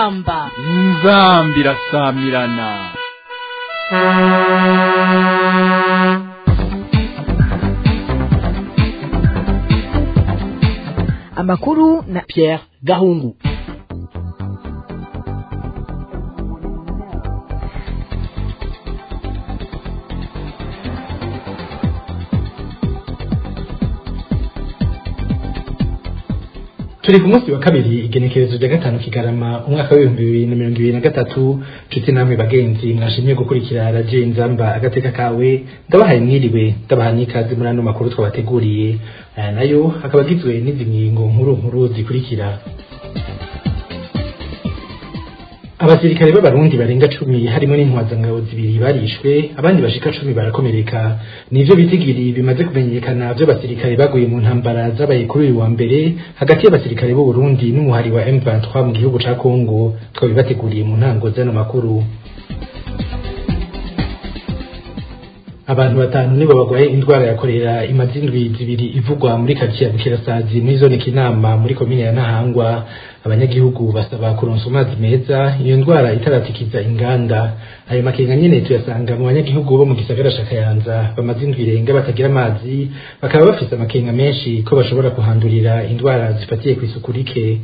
inzamba inzambi irasamirana amakuru na Pierre Gahungu turi ku munsi wa kabiri igenekerezo rya gatanu kigarama umwaka w'ibihumbi bibiri na mirongo ibiri na gatatu nshuti namwe bagenzi mwashimye gukurikira radiyo inzamba agateka kawe ndabahaye mwiriwe ndabaha n'ikaze muri ano makuru twabateguriye aya nayo akaba agizwe n'izi ngingo nkuru nkuru zikurikira abasirikare b'abarundi barenga cumi harimo n'intwazangabo zibiri barishwe abandi bashika cumi barakomereka nivyo bitigiri bimaze kumenyekana vy'abasirikare baguye mu ntambara zabaye kuri uyu wa mbere hagati y'abasirikare b'u Burundi n'umuhari wa M23 mu gihugu ca Kongo twabibateguriye mu ntango z'ano makuru abantu batanu nibo bagwaye indwara ya korera imaze indwi zibiri ivugwa muri karitsiye ya bukirasazi muri zone kinama muri komine ya nahangwa abanyagihugu basaba kuronsa amazi meza iyo ndwara itaratikiza inganda ayo makenga nyene tuyasanga mu banyagihugu bo mu gisagara ca kayanza bamaze indwi irenga batagira amazi bakaba bafise amakenga menshi ko bashobora kuhandurira indwara zifatiye kw'isuku rike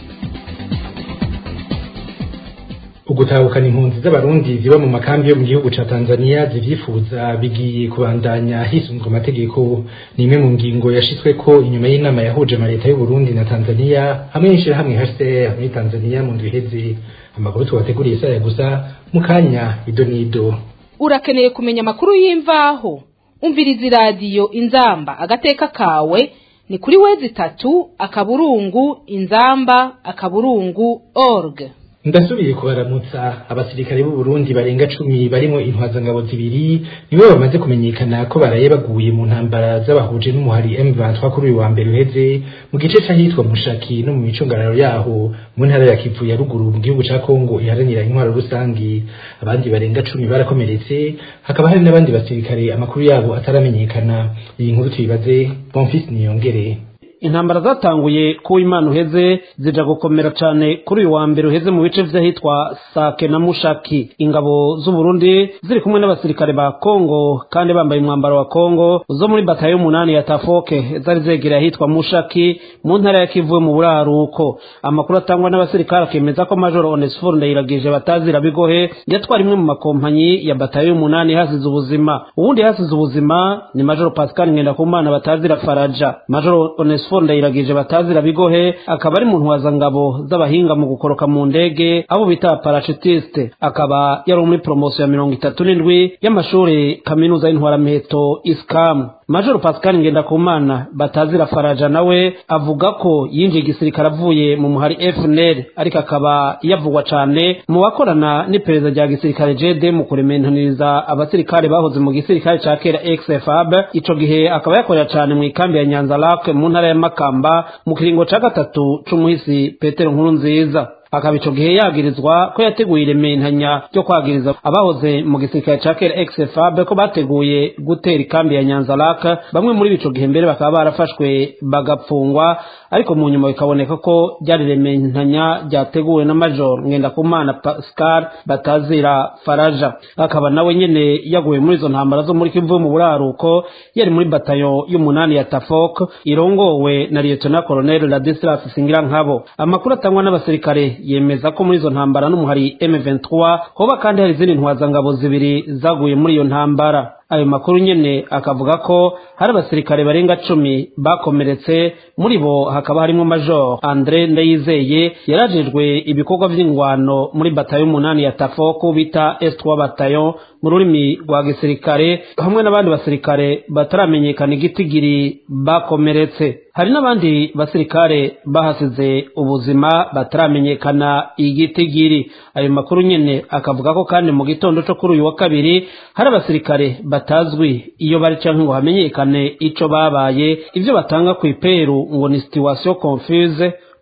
ugutahukana impunzi z'abarundi ziba mu makambi yo mu gihugu ca Tanzania zivyifuza bigiye kubandanya hisunzwe amategeko ni imwe mu ngingo yashitsweko inyuma y'inama yahuje amaleta y'u Burundi na Tanzania hamwe n'ishirahamwe HCR muri Tanzania mu ndwi iheze amakuru tubateguriye saya gusa mu kanya ido n'ido urakeneye kumenya amakuru y'imvaho umviriza iradiyo inzamba agateka kawe ni kuri wezi itatu akaburungu inzamba akaburungu org ndasubiye kubaramutsa abasirikare b'u Burundi barenga cumi barimo intwazangabo zibiri nibo bamaze kumenyekana ko baraye baguye mu ntambara z'abahuje n'umuhari M23 kuri uyu wa mbere uheze mu gice c'ahitwa Mushaki no mu micungararo yaho mu ntara ya Kivu ya ruguru mu gihugu ca Kongo iharanira intwaro rusangi abandi barenga cumi barakomeretse hakaba hari n'abandi basirikare amakuru yabo ataramenyekana iyi nkuru tuyibaze Bonfils Niyongere intambara zatanguye ku imana uheze zija gukomera cyane kuri uyu wa mbere uheze mu bice vy'ahitwa sake na mushaki ingabo z'u Burundi ziri kumwe n'abasirikare ba Kongo kandi bambaye umwambaro wa Kongo zo muri batayo y'umunani ya Tafoke zari zegereye ahitwa mushaki mu ntara ya Kivu mu buraruko amakuru atangwa n'abasirikare akemeza ko Major Onesphore Ndayiragije batazira bigohe yatwara imwe mu makompanyi ya batayo y'umunani hasize ubuzima uwundi hasize ubuzima ni Major Pascal Ngendakumana batazira Faraja Major Onesphore Onesphore Ndayiragije batazira bigohe akaba ari mu ntwazangabo z'abahinga mu gukoroka mu ndege abo bita parachutiste akaba yari muri promotion ya mirongo itatu n'indwi y'amashuri kaminuza y'intwaramiheto iskamu Major Pascal Ngendakumana batazira Faraja nawe avuga ko yinjiye igisirikare avuye mu muhari FNL ariko akaba yavugwa cane mu bakorana n'iperereza rya gisirikare JD mu kurementaniriza abasirikare bahoze mu gisirikare ca kera XFAB ico gihe akaba yakorera cane mu ikambi ya Nyanza Lac mu ntara ya Makamba mu kiringo ca gatatu c'umuhisi Petero Nkuru nziza akaba ico gihe yagirizwa ko yateguye irementanya ryo kwagiriza abahoze mu gisirikare ca kera XFAB ko bateguye gutera ikambi ya Nyanza Lac bamwe muri ico gihe mbere bakaba barafashwe bagapfungwa ariko mu nyuma bikaboneka ko ryari rementanya ryateguwe na Major Ngendakumana Pascal batazira Faraja akaba nawe nyene yaguye muri izo ntambara zo muri Kivu mu buraruko yari muri batayo y'umunani ya Tafok irongowe na Lieutenant Colonel Ladislas Singira nkabo amakuru atangwa n'abasirikare yemeza ko muri izo ntambara n'umuhari M23 hoba kandi hari izindi ntwazangabo zibiri zaguye muri iyo ntambara ayo makuru nyene akavuga ko hari abasirikare barenga cumi bakomeretse muri bo hakaba harimo major Andre Ndayizeye yarajejwe ibikorwa vy'ingwano muri batayo umunani ya Tafoko bita S3 batayo mu rurimi rwa gisirikare hamwe n'abandi basirikare bataramenyekana igitigiri bakomeretse hari n'abandi basirikare bahasize ubuzima bataramenyekana igitigiri ayo makuru nyene akavuga ko kandi mu gitondo co kuri uyu wa kabiri hari abasirikare batazwi iyo bari canke ngo hamenyekane ico babaye ivyo batanga ku iperu ngo ni situation confuse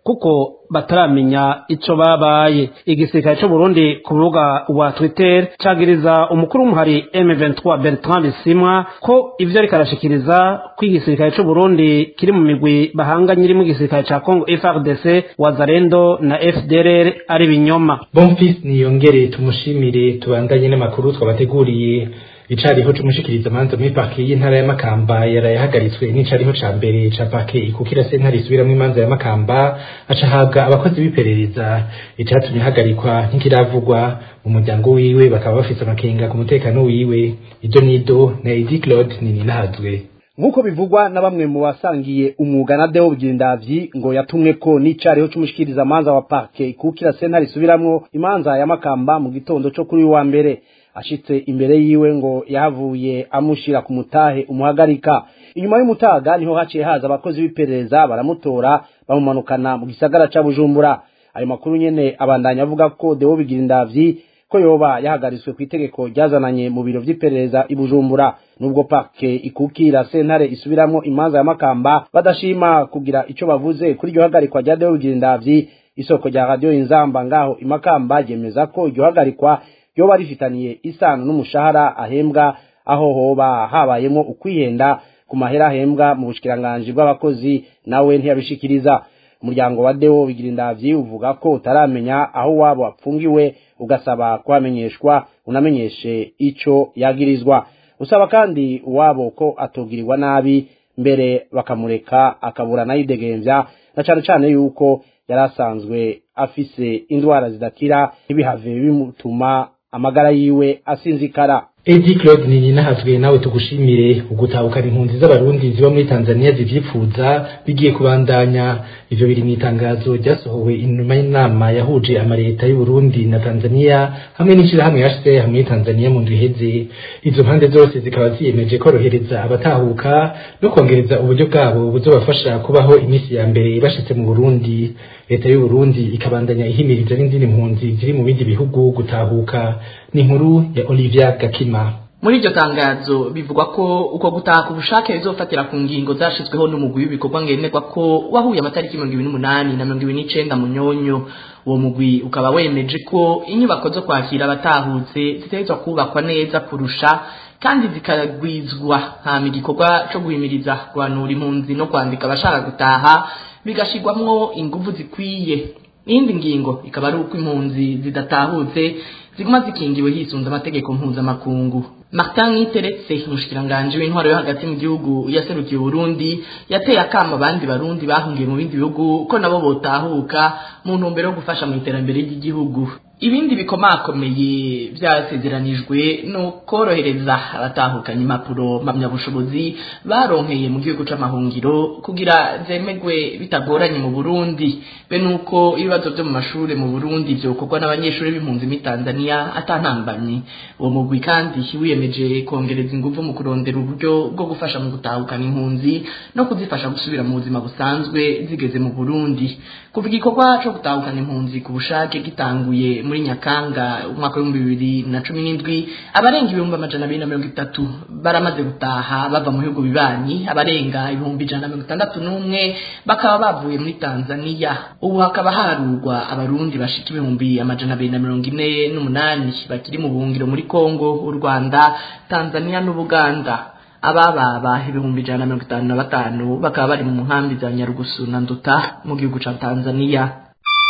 kuko bataramenya ico babaye igisirikare c'u Burundi ku rubuga rwa Twitter cagiriza umukuru w'umuhari M23 Bertrand Bisimwa ko ivyo ariko arashikiriza ko igisirikare c'u Burundi kiri mu migwi bahanganye irimo igisirikare ca Congo FARDC Wazalendo na FDLR ari binyoma Bonfils niyongere tumushimire tubandanye n'amakuru twabateguriye icariho c'umushikiriza manza muri parke y'intara ya Makamba yarayahagaritswe n'icariho ca mbere ca parke ikukira sentare isubiramwo imanza ya Makamba aca ahabwa abakozi b'iperereza icatumye ahagarikwa ntikiravugwa mu muryango wiwe bakaba bafise amakenga ku mutekano wiwe ido nido na Edi Claude Nininahazwe nk'uko bivugwa na bamwe mu basangiye umwuga na Deo Bwindavyi ngo yatumwe ko n'icariho c'umushikiriza manza wa parke ikukira sentare isubiramwo imanza ya Makamba mu gitondo co kuri wa mbere ashitse imbere yiwe ngo yahavuye amushira ku mutahe umuhagarika inyuma y'umutaga niho haciye haza abakozi b'iperereza baramutora bamumanukana mu gisagara ca Bujumbura ayo makuru nyene abandanya avuga ko Deo Bigirindavyi ko yoba yahagaritswe ku itegeko ryazananye mu biro vy'iperereza i Bujumbura nubwo parke ikukira sentare isubiramwo imanza ya Makamba badashima kugira ico bavuze kuri iryo hagarikwa rya Deo Bigirindavyi isoko rya radio Inzamba ngaho imakamba ryemeza ko iryo hagarikwa yoba rifitaniye isano n'umushahara ahembwa aho hoba habayemo ukwihenda ku mahera ahembwa mu bushikiranganje bw'abakozi nawe ntiyabishikiriza umuryango wa Deo Bigirindavyi uvuga ko utaramenya aho wabo apfungiwe ugasaba kuhamenyeshwa unamenyeshe ico yagirizwa usaba kandi uwabo ko atogirirwa nabi mbere bakamureka akabura nayidegemvya na cane cane yuko yari asanzwe afise indwara zidakira ntibihave bimutuma amagara yiwe asinzikara Edi Claude Nininahazwe nawe tugushimire ugutahukana impunzi z'abarundi ziba muri Tanzania zivyipfuza bigiye kubandanya ivyo biri mu itangazo ryasohowe inyuma y'inama yahuje amareta y'u Burundi na Tanzania hamwe n'ishirahamwe HCR hamwe Tanzania mu ndwi iheze izo mpande zose zikaba ziyemeje korohereza abatahuka no kongereza uburyo bwabo buzobafasha kubaho iminsi ya mbere bashitse mu Burundi leta y'u Burundi ikabandanya ihimiriza n'izindi mpunzi ziri mu bindi bihugu gutahuka ni inkuru ya Olivia Gakima muri iryo tangazo bivugwa ko uko gutaha ku bushake bizofatira ku ngingo zashizweho n'umugwi w'ibikorwa ngenerwa ko wahuye amatariki mirongo ibiri n'umunani na mirongo ibiri n'icenda mu nyonyo uwo mugwi ukaba wemeje ko inyubako zo kwakira abatahutse zitegerezwa kubakwa neza kurusha kandi zikagwizwa hama igikorwa co guhimiriza guhanura impunzi no kwandika abashaka gutaha bigashirwamwo inguvu zikwiye iyindi ngingo ikaba ari uko impunzi zidatahutse ziguma zikingiwe hisunze amategeko mpuzamakungu Martin Niteretse umushikiranganje w'intwaro yo hagati mu gihugu yaserukiye Burundi yateye akama abandi barundi bahungiye mu bindi bihugu ko nabo botahuka mu ntumbero yo gufasha mu iterambere ry'igihugu ibindi bikomakomeye byasezeranijwe no korohereza abatahukanye impapuro mpamyabushobozi baronkeye mu gihugu c'amahungiro kugira zemegwe bitagoranye mu Burundi be nuko ibibazo byo mu mashure mu Burundi byokorwa n'abanyeshuri b'impunzi muri Tanzania atantambamye uwo mugwi kandi wiyemeje kongereza ingufu mu kurondera uburyo bwo gufasha mu gutahukana impunzi no kuzifasha gusubira mu buzima busanzwe zigeze mu Burundi kuva igikorwa co gutahukana impunzi ku bushake gitanguye muri Nyakanga umwaka w'ibihumbi bibiri na cumi n'indwi abarenga ibihumbi amajana abiri na mirongo itatu baramaze gutaha bava mu bihugu bibanyi abarenga ibihumbi ijana na mirongo itandatu n'umwe bakaba bavuye muri Tanzania ubu hakaba harurwa abarundi bashika ibihumbi amajana abiri na mirongo ine n'umunani bakiri mu buhungiro muri Kongo u Rwanda Tanzania n'Ubuganda abababa ibihumbi ijana na mirongo itanu na batanu bakaba bari mu nkambi za Nyarugusu na Nduta mu gihugu ca Tanzania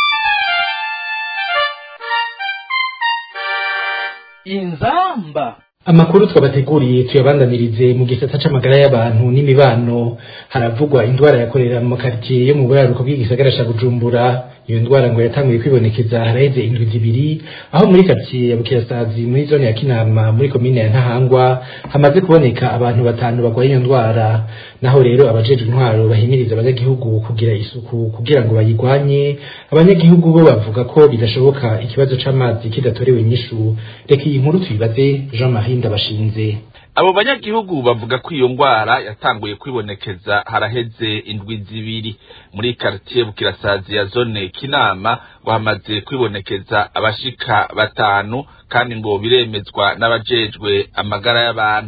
inzamba amakuru twabateguriye tuyabandanirize mu gisata c'amagara y'abantu n'imibano haravugwa indwara yakorera mu makaritiye yo mu buraruko bw'igisagara ca Bujumbura iyo ndwara ngo yatanguye kwibonekeza haraheze indwi zibiri aho muri quartier ya Bukirasazi muri zone ya Kinama muri komine ya Ntahangwa hamaze kuboneka abantu batanu barwaye iyo ndwara naho rero abajejwe intwaro bahimiriza abanyagihugu kugira isuku kugira ngo bayigwanye abanyagihugu bo bavuga ko bidashoboka ikibazo c'amazi kidatorewe inyishu reka iyi nkuru tuyibaze Jean Marie Ndabashinze abo banyagihugu bavuga ko iyo ngwara yatanguye kwibonekeza haraheze indwi zibiri muri quartier Bukirasazi ya zone Kinama ngo hamaze kwibonekeza abashika batanu kandi ngo biremezwa n'abajejwe amagara y'abantu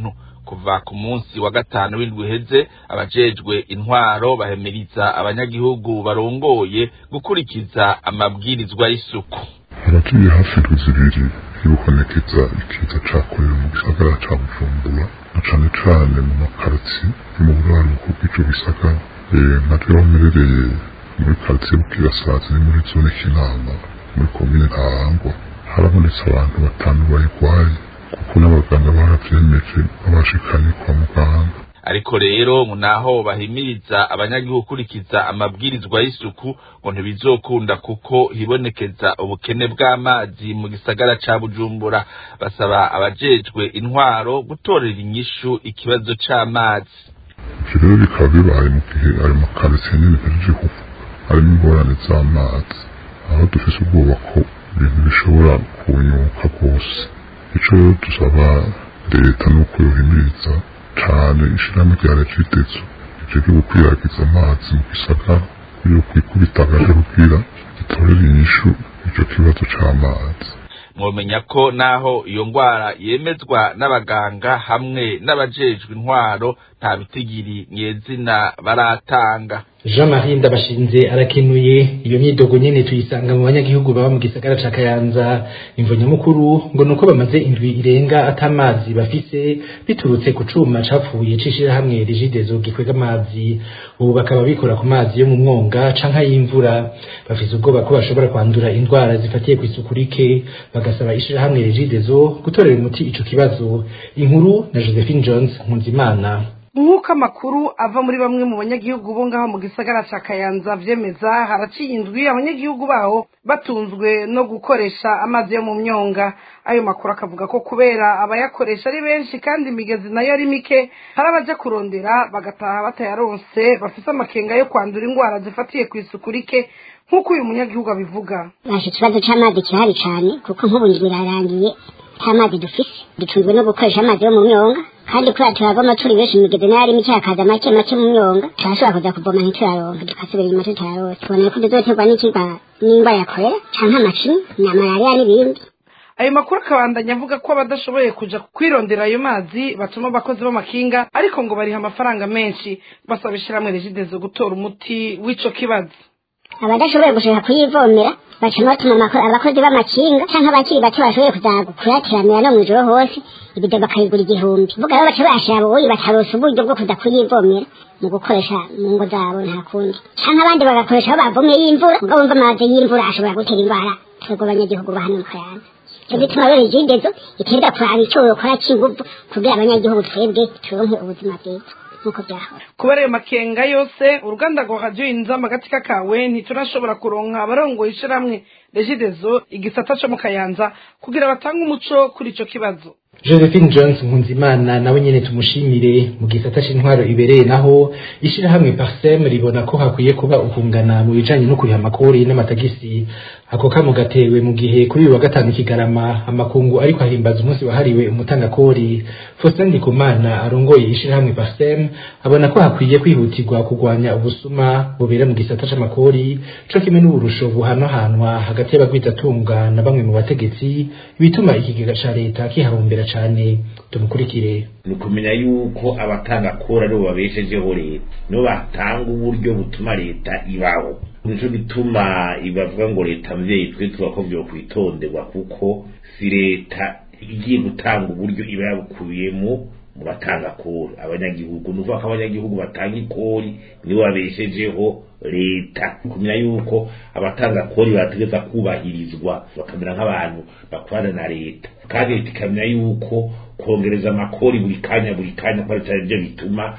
kuva ku munsi wa gatanu w'indwi uheze abajejwe intwaro bahemiriza abanyagihugu barongoye gukurikiza amabwirizwa y'isuku haraciye hafi indwi zibiri hibonekeza ikiza cakorera mu gisagara ca bujumbura na cane cane mu makaritsiye yo mu buraruko bw'ico gisagara nka rero mperereye muri karitsiye bukirasazi ni muri zone kinama muri komine ntahangwa harabonetse abantu batanu bayigwaye kuko n'abaganga baravyemeje babashikanye kwa muganga ariko rero naho bahimiriza abanyagihugu gukurikiza amabwirizwa y'isuku ngo ntibizokunda kuko hibonekeza ubukene bw'amazi mu gisagara ca bujumbura basaba abajejwe intwaro gutorera inyishu ikibazo c'amazi ivyo rero bikaba bibaye mu gihe ayo makaritsiye nyene mpejeje kuvuga harimo ingorane z'amazi aho dufise ubwoba ko ibintu bishobora kunyuka rwose ico rero dusaba leta nuko yohimiriza cane ishirahamwe rya regidezo rijejwe gukwiragiza amazi mu gisagara yo kwikubita agaje kugira gitorere inyishu ico kibazo c'amazi mwomenya ko naho iyo ngwara yemezwa n'abaganga hamwe n'abajejwe intwaro nta bitigiri nyezina baratanga Jean Marie Ndabashinze arakenuye iyo myidogo nyene tuyisanga mu banyagihugu baba mu gisagara ca Kayanza imvo nyamukuru ngo nuko bamaze indwi irenga atamazi bafise biturutse ku cuma capfuye cishira hamwe rigidezo gikwega amazi ubu bakaba bikora ku mazi yo mu mwonga canka y'imvura bafise ubwoba ko bashobora kwandura indwara zifatiye ku isuku rike bagasaba ishira hamwe rigidezo gutorera umuti ico kibazo inkuru na Josephine Jones Nkunzimana nk'uko amakuru ava muri bamwe mu banyagihugu bo ngaho mu gisagara ca kayanza vyemeza haraciye indwi abanyagihugu baho batunzwe no gukoresha amazi yo mu myonga ayo makuru akavuga ko kubera abayakoresha ari benshi kandi imigezi nayo ari mike hari abaja kurondera bagataha batayaronse bafise amakenga yo kwandura indwara zifatiye ku isuku rike nk'uko uyu munyagihugu abivuga baje ikibazo c'amazi kirahari cane kuko nk'ubu ndwi irarangiye nta mazi dufise dutunzwe no gukoresha amazi yo mu myonga kandi kubera turavoma turi benshi imigezi nayo ari mike hakaza make make mu myonga turashobora kuza kuvoma ntituraronka tugasubira inyuma tutayaronse tubona ko tuzoterwa n'ikiba n'ingwara ya korera canke amacinya na malariya n'ibindi ayo makuru akabandanya avuga ko abadashoboye kuja kwirondera ayo mazi batuma abakozi b'amakinga ariko ngo bariha amafaranga menshi basaba ishirahamwe regidezo gutora umuti w'ico kibazo abadashoboye gushaka kuyivomera baca batuma abakozi b'amakinga canke abakiri bato bashoboye kuza kuyatiramira no mw'ijoro hose ibido bakayigura igihumbi vuga rero baca bashira boyi bataronse uburyo bwo kuza kuyivomera mu gukoresha mu ngo zabo nta kundi canke abandi bagakoresha aho bavomye y'imvura ubwo bumva amazi y'imvura ashobora gutera indwara twebwe abanyagihugu ba hano mu kayanza cyo gituma rero igindezo itenda kuraba ico yokora c'inguvu kugira abanyagihugu twebwe turonke ubuzima bwiza nk'uko byahora kubera ayo makenga yose uruganda rwa radiyo inzamba agatsika kawe ntiturashobora kuronka abarongoye ishirahamwe regidezo igisata co mu kayanza kugira batange umuco kuri ico kibazo Josephine Jones Nkunzimana nawe nyene tumushimire mu gisata c'intwaro ibereye naho ishirahamwe Parsem ribona ko hakwiye kuba ukungana mu bijanye no kuriha amakori n'amatagisi ako kamo gatewe mu gihe kuri uyu wa gatanu kigarama amakungu ariko ahimbaza umunsi wahariwe umutangakori Faustin Ndikumana arongoye ishirahamwe Parsem abona ko hakwiye kwihutirwa kugwanya ubusuma bubera mu gisata c'amakori co kimwe n'uburusho buhanahanwa hagati y'abagwizatunga na bamwe mu bategetsi bituma ikigega ca leta kiharumbera cane tumukurikire ni ukumenya yuko abatanga kora aribo babeshejeho leta nibo batanga uburyo butuma leta ibaho nico gituma ibavuga ngo leta mvyeyi twe tuba ko vyo kwitonderwa kuko si leta igiye gutanga uburyo iba yabukubiyemo mu batanga kori abanyagihugu ni ukuvuga ko abanyagihugu batanga ikori nibo babeshejeho leta kumenya yuko abatanga kori bategeza kubahirizwa bakamera nk'abantu bakorana na leta kandi leta ikamenya yuko kongereza amakori buri kanya buri kanya ko ari byo bituma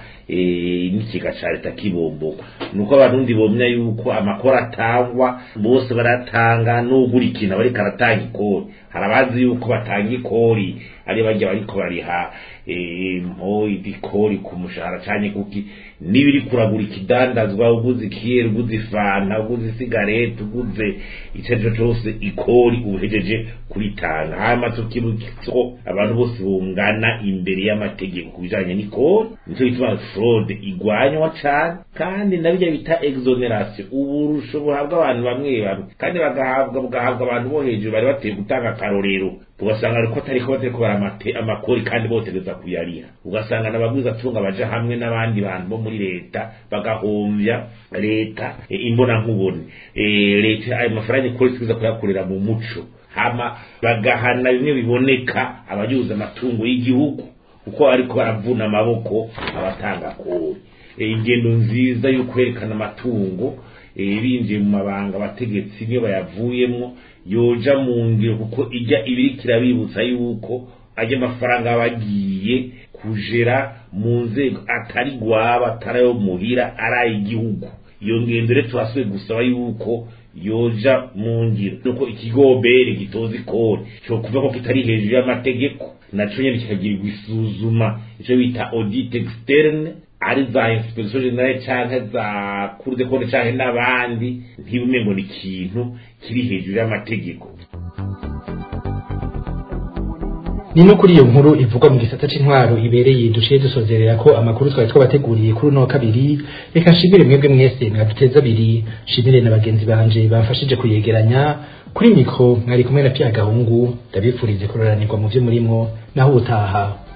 n'ikiga ca leta kibomboka nuko abarundi bomenya yuko amakori atangwa bose baratanga n'ugura ikintu bariko aratanga ikori hari abazi yuko batanga ikori ari barya bariko bariha mpo ibikori ku mushahara canke kuki nibiri kuragura ikidandazwa uguze ikiyeri uguze ifanta uguze isigareti uguze icarico cose ikori uhejeje kuritanga hama tukibukiko abantu bose bungana imbere y'amategeko ku bijanye n'ikori nico gituma fraude igwanywa cane kandi na birya bita exoneration uburusho buhabwa abantu bamwe bamwe kandi bagahabwa bugahabwa abantu bo hejuru bari bateye gutanga akarorero ugasanga ariko atariko batariko baramate amakori kandi botegeza kuyariha ugasanga n'abagwiza tunga baja hamwe n'abandi bantu bo muri leta bagahomvya leta e, imbona nkubone e, leta ayo mafaranga ikora isikiza kuyakorera mu muco hama bagahana bimwe biboneka abajuza amatungo y'igihugu kuko ariko baravuna amaboko abatanga kori e, ingendo nziza yo kwerekana amatungo e, binjiye mu mabanga abategetsi niyo bayavuyemwo yoja mu ngiro kuko ijya ibiri kirabibutsa yuko ajya amafaranga bagiye kujera mu nzego atari gwaba atari ayo muhira ari ay'igihugu iyo ngendo rero turasubiye gusaba yuko yoja mu ngiro nuko ikigobere gitoza ikori cyo kuva ko kitari hejuru y'amategeko naco nyene kikagirirwa isuzuma ico bita audit externe ari za inspection generale canke za cour de compte canke n'abandi ntibumengo ni ikintu kiri hejuru y'amategeko ni no kuri iyo nkuru ivugwa mu gisata c'intwaro ibereye duciye dusozerera ko amakuru twari twabateguriye kuri uno wa kabiri reka nshimire mwebwe mwese mwaduteza abiri nshimire na bagenzi banje bamfashije kuyegeranya kuri mikro mwari kumwe na Pierre Gahungu ndabifurize kuroranirwa mu vyo murimwo naho utaha